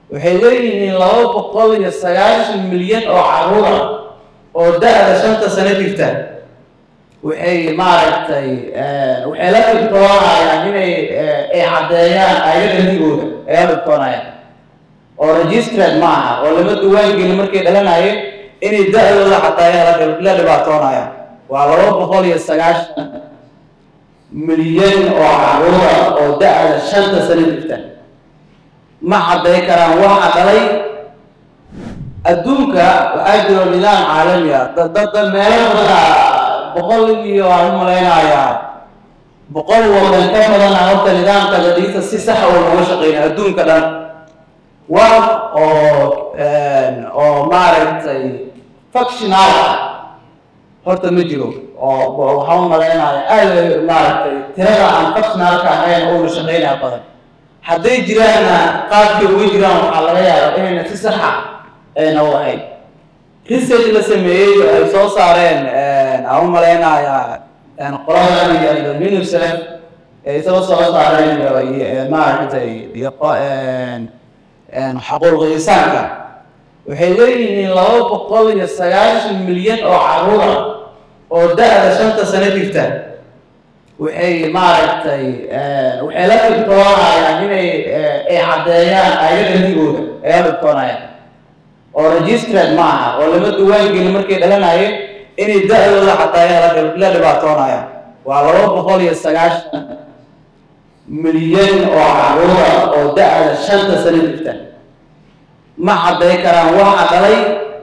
waxay leeyihiin laba boqol iyo sagaashan milyan oo caruura oo da-da shanta sano jirta waxay maaragtay waxay la dhibtoonayaan inay ay caddeeyaan ayaganigooda ay la dhibtoonayaan oo registered ma aha oo lama duwaangelin markay dhalanayeen inay da-dooda caddeeyaan la dhibaatoonayaan waa laba boqol iyo sagaashan milyan oo caruura oo da-da shanta sano jirta ma cadday karaan waxa dhalay adduunka waxaa jiro nidaam caalami ah dadda meelo badan boqol iyo aan u malaynayaa boqol wadan ka badan ah horta nidaamka dadiisa si sax oo looga shaqeyna adduunka dhan wax oo oo maaragtay functional ah horta ma jiro oo waxaan u malaynaya aada maaragtay tirada aan functionalka ahayn oo la shaqeynaya badan hadday jiraanna qaabkay uga jiraan waxaa laga yaabaa inayna si saxa ayna u ahayn research la sameeyey ay soo saareen aan u malaynayaa qoladan iyo unicef ay soo soo saareen maaragtay xaquuq insaanka waxay leeyihiin laba boqol iyo sagaashan milyan oo caruura oo da-da shanta sano jirta waxay maaragtay waxay la dhibtoonayaan inay ay caddeeyaan ayaganigooda ay la dhibtoonayaan oo registered ma aha oo lama duwaangelin markay dhalanayeen inay da-dooda caddeeyaan la dhibaatoonayaan waa laba boqol iyo sagaashan milyan oo caruura oo da-da shanta sano jirta ma cadday karaan waxa dhalay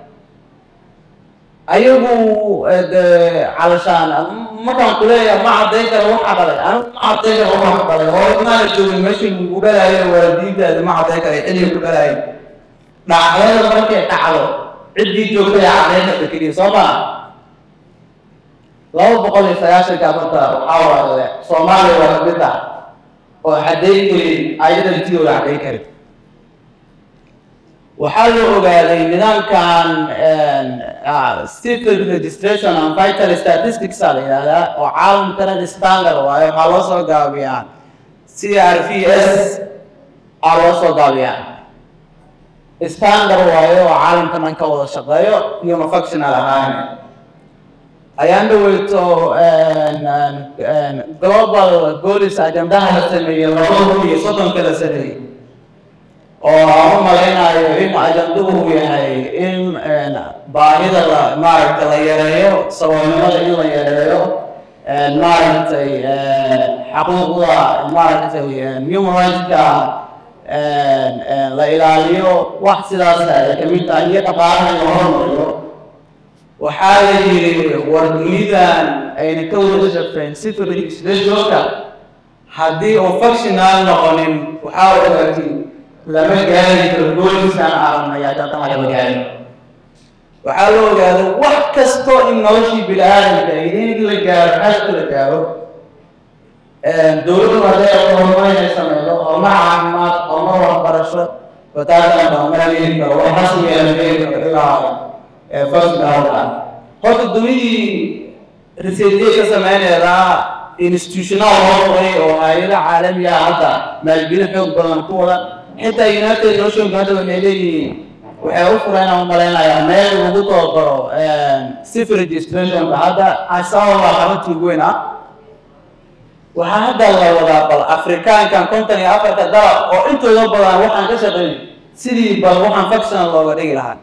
ayagu calashaan markaan kuleeyahay ma cadday kara waxa dhalay anigu ma cadday kara waxa dhalay hore maana joogin meeshii ku dhalayo waalidiintaadi ma cadday kara xilliga ku dhalayo dhacdada markay dhacdo ciddii joogtay cadday karta keliya soo maa laba boqol iyo sagaashanka marka waxaa waaye soomaaliya waa kamid ah oo cadday karin ayada intidooda cadday karin waxaa loo ogaaday nidaamkan civil registration and vital statistics a la yidhahdaa oo caalamkana standard waayo waxaa loo soo gaabiyaa c r v s aa loo soo gaabiyaa standard waayo oo caalamka dhan ka wada shaqeeyo iyoma functional ahaan ayaan dhaweyto global golis ajandaha la sameeyey laba kun iyo soddonka la sameeyey oo aan u malaynayo in ajanduhu yahay in baahida la maaragta la yareeyo saboolnimada in la yareeyo maaragtay xaquuqda maaragtay human rightska la ilaaliyo wax sidaas ay kamid tahay iyo dhaqaalaha in la hormariyo waxaa la yiri war dunidan ayna ka wada shaqeyn civil legislationka haddii uu functional noqonin waxaa ogaatiin lama gaari karo goolisaan aragnaya dadama lama gaari waxaa la ogaada wax kasto in noloshii bini-aadamka in la gaaro xashka la gaaro dowladdu hadday horumar inay sameydo horumar caafimaad horumar waxbarasho bataasan horumar heli karo wax rasmiga la heli karo ilaa functionalka horta dunidii researchye ka sameyneedaa institutional loo qoray oo hay-ada caalamiga hadda maalgelin xoog badan ku wada xitaa united nationka hadda waxay leeyihiin waxay u fureen aan malaynayaa meel lagu tababaro civil registrationka hadda asababa xaruntii ugu weyn ah waxaa hadda la wadaa bal afrikaankan konton iyo afarta dalab oo intooda badan waxaan ka shaqeyn sidii bal waxaan functional looga dhigi lahaa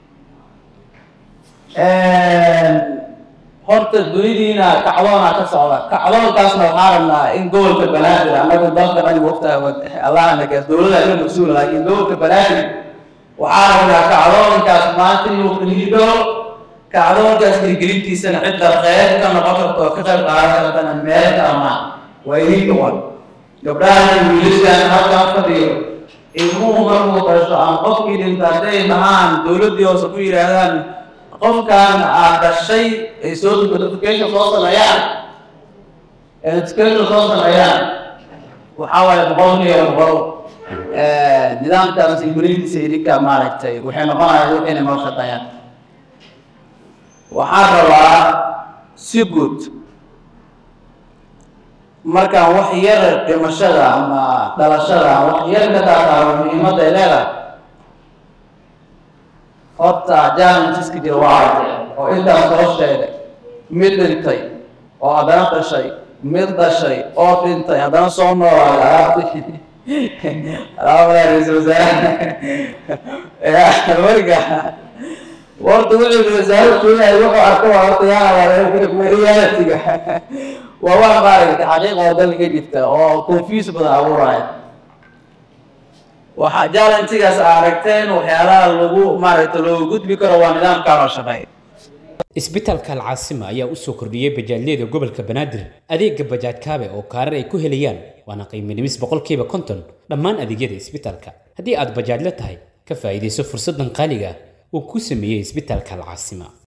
horta dunidiina kacdoona ka socda kacdoonkaasna waxaa rabnaa in gobolka banaadir annagu dalka dhan waqta allahna gees dowladda ka mas-uul laakiin gobolka banaadir waxaa rabnaa kacdoonkaas maanta inuu qaniido kacdoonkaas hirgelintiisana cidda qeyb ka noqon karto oo ka qayb qaadan kartana meel kama waa idinka wan gabdhahan wiilashan halkan fadhiyo ilmuhu markuu dhasho aan qofkii dhinta hadday dhahaan dowladdii hoose ku yidhaahdaan qofkan aad dhashay ay soo notification soo sameeyaan notification soo sameeyaan waxaa waaye boqolkiiba boqol nidaamkaas ingiriisiisa idinka maaragtay waxay noqonayaan waxayna noo shaqeeyaan waxaan rabaa si guud markaan wax yar dhimashada ama dhalashada wax yar ka taataaro muhiimadda ay leedahay horta challengeska jira waa aragtay oo intaas soo sheegay mid dhintay oo haddana dhashay mid dhashay oo dhintay haddana soo noolaaday alaabti alaabada ra-iisul wasaare marka horta wuxuu wasaare keenaya wuxuu arko waa horta yaa realitiga waa wax maaragtay xaqiiqa oo dalka jirta oo confuse badan abuuraya waxaa jaalantigaas aragteen waxyaalaha lagu maaragtay loogu gudbi karo waa nidaamkaan oo shaqeeya isbitaalka alcaasima ayaa u soo kordhiyey bajaajyada gobolka banaadir adeega bajaaj kaabe oo kaarar ay ku helayaan waana qiimo dhimis boqolkiiba konton dhammaan adeegyada isbitaalka haddii aad bajaajla tahay ka faa'iidayso fursaddan qaaliga ah uu ku sameeyey isbitaalka alcaasima